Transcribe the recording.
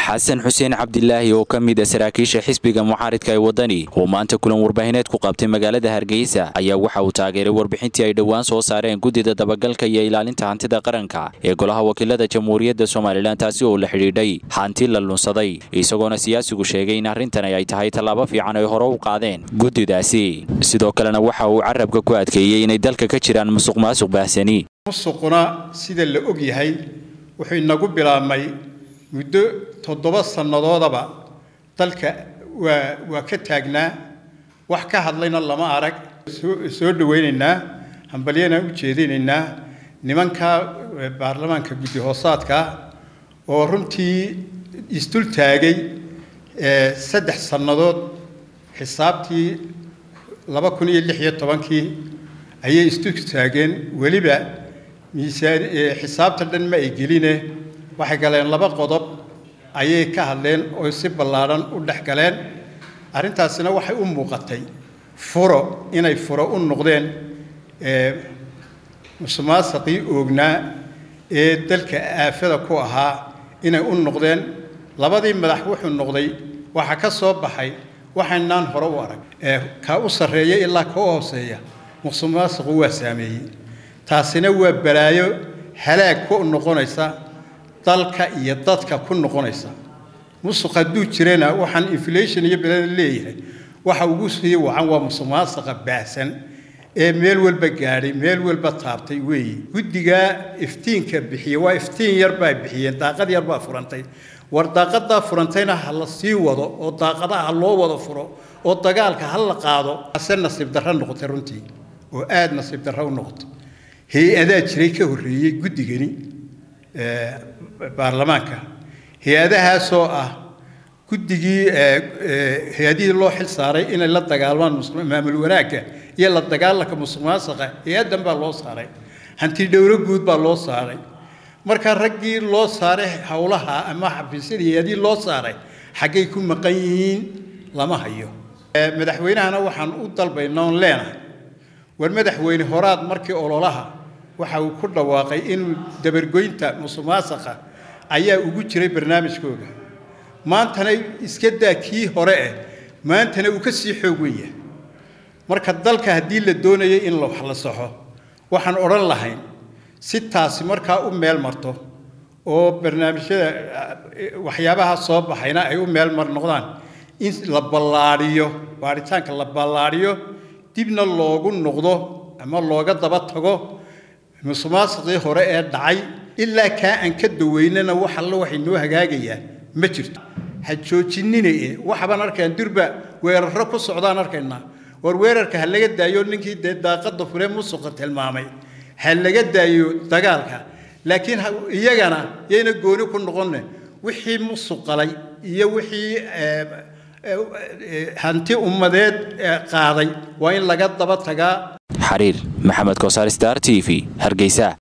xasan xuseen cabdilaahi oo ka mid a saraakiisha xisbiga mucaaridka ee waddani oo maanta kulan warbaahineed ku qabtay magaalada hargeysa ayaa waxa uu taageeray warbixintii ay dhowaan soo saareen guddida dabagalka iyo ilaalinta hantida qaranka ee golaha wakiilada jamhuuriyadda somalilan taasi oo la xidhiidhay hanti la lunsaday isagoona siyaasigu sheegay in arrintani ay tahay tallaabo fiican ay hore u qaadeen guddidaasi sidoo kalena waxa uu carabka ku adkeeyey inay dalka ka jiraan musuq maasuq baahsani musuquna sida la og yahay wuxuu inagu bilaabmay muddo toddoba sannadoodaba dalka waa waa ka taagnaa wax ka hadlayna lama arag soo dhawaynaynaa hambalyana u jeedinaynaa nimanka baarlamaanka guddi hoosaadka oo runtii isdul taagay saddex sannadood xisaabtii laba kun iyo lix iyo tobankii ayay isdul taageen weliba miisaan xisaabta dhan ma ay geline waxay galeen laba qodob ayay ka hadleen oo si ballaadhan u dhex galeen arrintaasina waxay u muuqatay furo inay furo u noqdeen musuqmaasuqii oognaa ee dalka aafada ku ahaa inay u noqdeen labadii madax wuxuu noqday waxaa ka soo baxay waxaynaan hore u arag kaa u sarreeya ilaa ka u hooseeya musuqmaasuqu waa saameeyey taasina waa balaayo halaag ku noqonaysa dalka iyo dadka ku noqonaysa musuq hadduu jirana waxaan inflation iyo belada leeyahay waxa ugu sii wacan waa musuqmaasuqa baahsan ee meel walba gaadhay meel walba taabtay weeye guddigaa iftiinka bixiya waa iftiin yar baa bixiyeen daaqad yar baa furantay war daaqadaa furantayna ha la sii wado oo daaqadaha ha loo wada furo oo dagaalka ha la qaado ase nasiib darro noqotay runtii oo aada nasiib darro u noqotay hay-adaa jiray ka horreeyey guddigani baarlamaanka hay-adahaasoo ah guddigii hay-adihii loo xil saaray inay la dagaalmaan maamul wanaagga iyo la dagaalanka musuqmaasuqa hay-addan baa loo saaray hanti dhowro guud baa loo saaray marka raggii loo saaray howlaha ama xafiisyadii hay-adihii loo saaray xaggay ku maqan yihiin lama hayo madaxweynahana waxaan u dalbaynaa oon leenahay war madaxweyne horaad markii ololaha waxa uu ku dhawaaqay inuu dabargoynta musuqmaasuqa ayaa ugu jiray barnaamijkooga maantana iska daa kii hore eh maantana uu ka sii xoog wen yahay marka dalka haddii la doonayay in wax la saxo waxaan odhan lahayn si taasi markaa u meel marto oo barnaamijyada waxyaabaha soo baxayna ay u meel mar noqdaan in la ballaadhiyo baaritaanka la ballaadhiyo dibna loogu noqdo ama looga daba tago musuqmaasuqii hore ee dhacay ilaa kaa aan ka daweynana wax alle waxay noo hagaagayaa ma jirto ha joojinine waxbaan arkayn durba weeraro ku socdaan arkaynaa war weerarka ha laga daayo ninkii dee daaqada fure musuqa tilmaamay ha laga daayo dagaalka laakiin iyagana yayna gooni ku noqonne wixii musuqalay iyo wixii hanti ummadeed qaaday waa in laga daba tagaa xariir maxamed kosaar star t v hargeysa